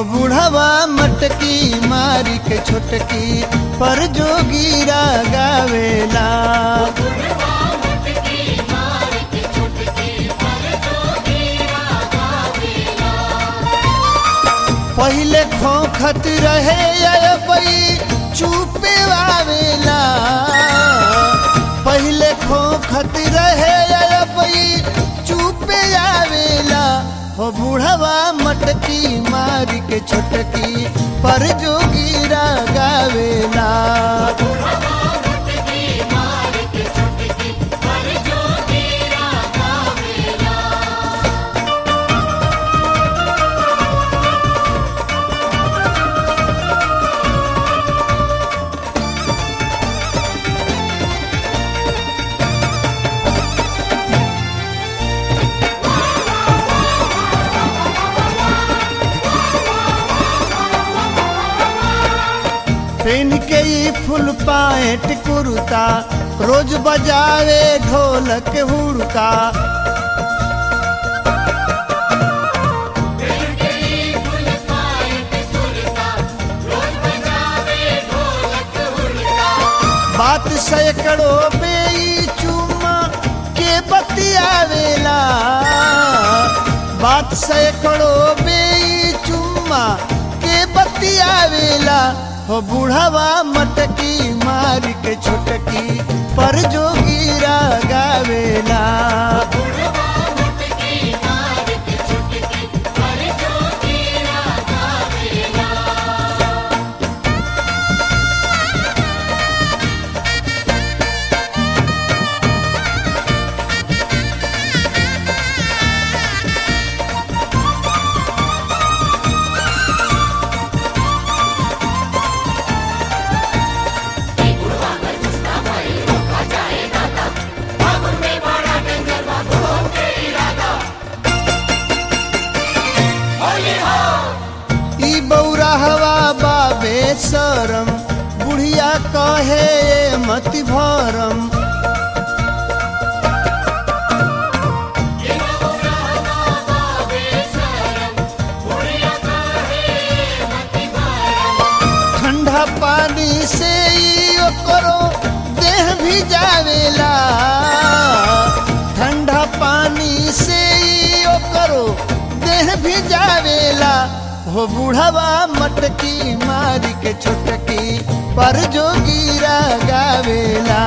बूढ़वा मटकी मारी के छोटकी पर जोगीरा गावेला पहिले खोखत रहे अबई चुपे आवेला पहिले खोखत रहे अबई चुपे आवेला हो बूढ़वा मटकी मारी के छोटकी पर जोगीरा गावेला पेन के ई फुल पाएट कुर्ता रोज बजावे ढोलक हुड़का बात सैकड़ों पे ई चुम्मा के बतियावेला बात सैकड़ों पे ई चुम्मा के बतियावेला हो बूढ़वा मटकी मार के छोटकी पर जोगीरा गावेला ई बौरा हवा बाबे सरम बुढ़िया कहे मति भरम ठंडा पानी से ई ओकरो देह भी जावेला ठंडा पानी से ई ओकरो देह भी जावेला हो बूढ़वा मटकी मारी के छोटकी पर जोगीरा गावेला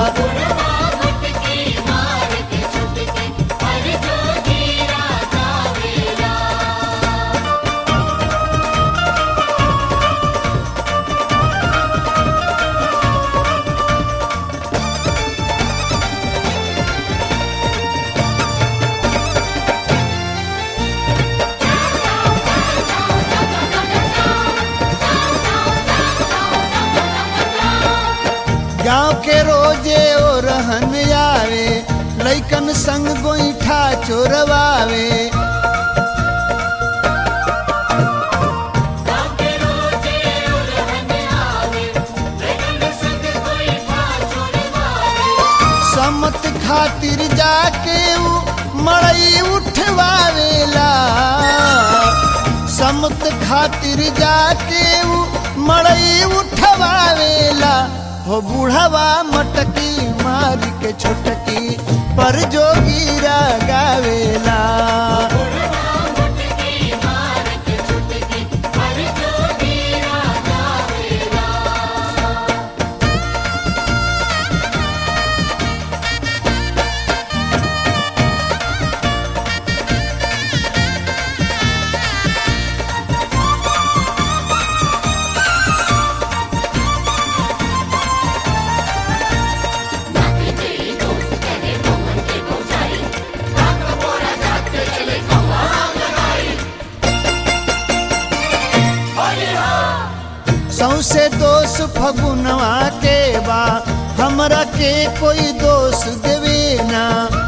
गांव के रोजे ओ रहन आवे लैकन संग गोईठा चोरवावे समत खातिर जाके उ मड़ई उठवावेला समत खातिर जाके उ मड़ई उठवावेला हो बूढ़वा मटकी मार के छोटकी पर जोगीरा गावेला सौसे दोष फगुनवा के बा हमरा के कोई दोष देवे ना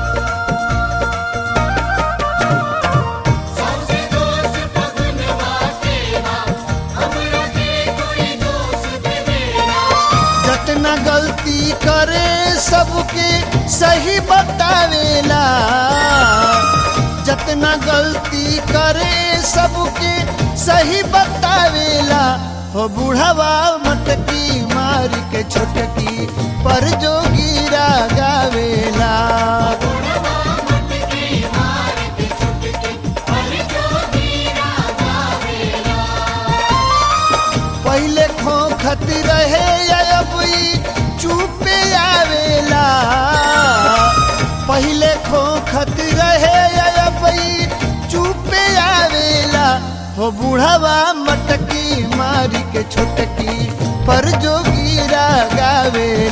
जतना गलती करे सबके सही बतावेला जतना गलती करे सबके सही बतावेला हो बुढ़ावा मटकी मार के छोटकी पर जो गिरा गावेला पहले खोखत रहे अब ई चुपे आवेला पहले खोखत रहे अब ई चुपे आवेला हो बुढ़ावा मटकी मारी के छोटकी पर जो गिरा गावेला